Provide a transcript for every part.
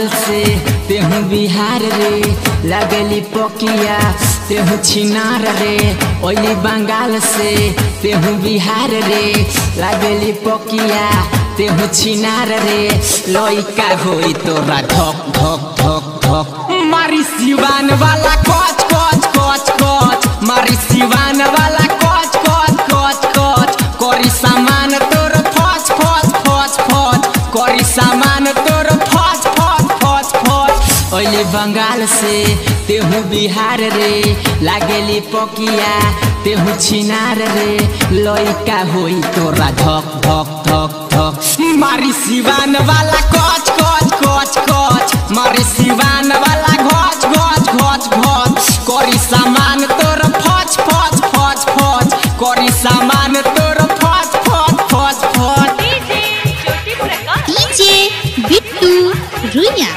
से तेहू बिहार रे लगली पकिया तेहू छिनार रे ओली बंगाल से तेहू बिहार रे लगली पकिया तेहू छिनार रे लइका होई तोरा धक धक धक धक मारी सिवान वाला कच कच कच कच मारी सिवान वाला कच कच कच कच करी सामान तोर फच फच फच फच करी सामान तोर फच फच फच फच ओले बंगाल से तेहू बिहार रे लागेली पकिया तेहू छिनार रे लइका होई तोरा धक धक धक धक मारी सिवान वाला कच कच कच कच मारी सिवान वाला घच घच घच घच करी सामान तोर फच फच फच फच करी सामान तोर फच फच फच फच DJ Jyoti Prakash DJ Bittu Runya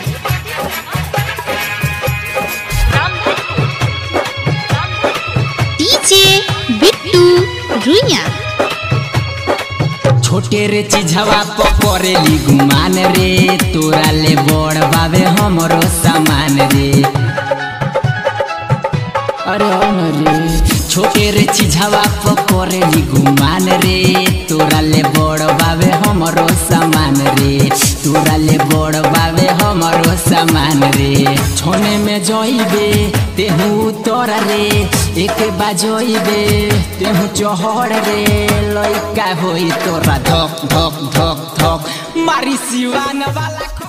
DJ Bittu Runya छोटे रे चिझवा पकड़ेली गुमान रे तोरा ले बड़ बाबे हमरो सामान रे अरे हो न रे छोटे रे चिझवा पकड़ेली गुमान रे तोरा ले बड़ बाबे हमरो सामान रे तोरा ले बड़ बाबे हमरो सामान रे छोने में जइबे तेहू तोरा रे एक बाजइबे तेहू चहड़ रे लइका होई तोरा धक धक धक धक मारी सिवान वाला